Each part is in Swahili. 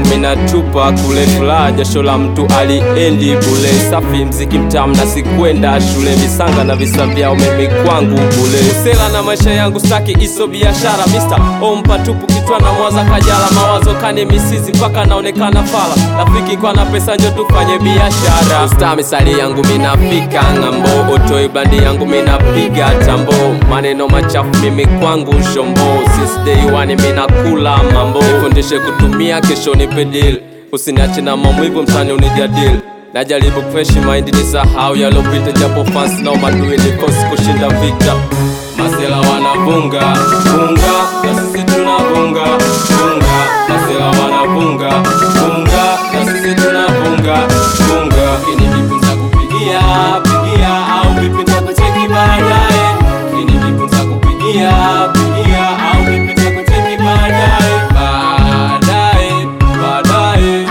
minatupa kule furaha, jasho la mtu aliendi bule. Safi mziki mtamu na sikwenda shule, visanga na visa vyao mimi kwangu bule. Sela na maisha yangu staki iso biashara, Mr. Ompa tupu kichwa na mwaza kajala, mawazo kani misizi mpaka naonekana fala. Rafiki kwa na pesa njo tufanye biashara. Usta misali yangu minafika ng'ambo, otoi blandi yangu minapiga tambo, maneno machafu mimi kwangu shombo, since day one minakula mambo, nifundishe kutumia kesho nipe deal, usiniache na maumivu mtani unijadili Najaribu fresh mind ni sahau yalopita, japo fans na umadui nikosi kushinda vita. Masela wanavunga vunga, na sisi tunavunga vunga. Masela wanavunga vunga, na sisi tunavunga vunga. Kini vipi nitakupigia pigia, au vipi nitakucheki baadaye? Kini vipi nitakupigia pigia, au vipi nitakucheki baadaye? Baadaye, baadaye,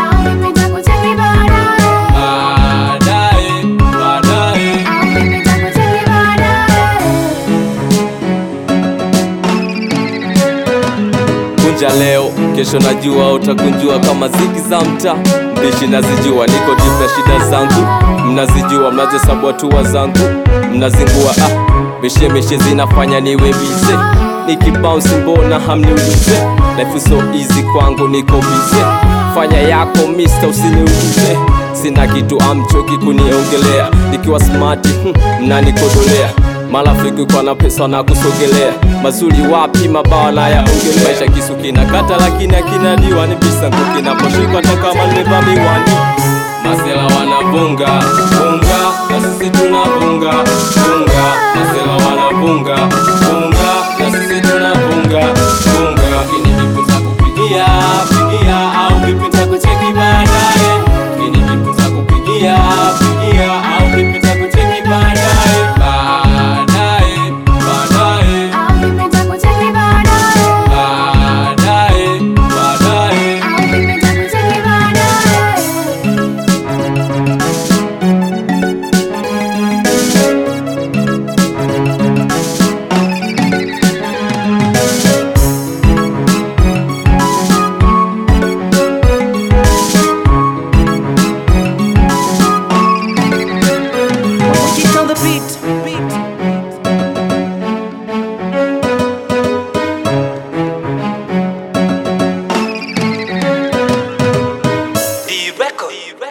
baadaye, baadaye. kunja leo, kesho najua utakunjua kama ziki za mtaa. Mbishi nazijua, niko deep na shida zangu, mnazijua, mnazihesabu hatua zangu, mnazingua. Ah, mishe mishe zinafanya niwe bize, nikibounce mbona hamniulize? Life so easy kwangu, niko bize, fanya yako mister, usiniulize sina kitu amchoki kuniongelea, nikiwa smart hmm, mnanikodolea marafiki kwa na pesa na kusogelea mazuri wapi mabawa na yaongelea maisha kisu kinakata lakini akinadiwa ni bisangu kinaposhikwa hata kama nimevaa miwani masela wanavunga vunga na sisi tunavunga vunga masela wanavunga vunga na sisi tunavunga vunga lakini vipi nitakupigia pigia au vipi nitakucheki baadaye lakini vipi nitakupigia pigia au vipi nitakucheki baadaye baadaye baadaye baadaye baadaye Kick on the beat. beat. The record.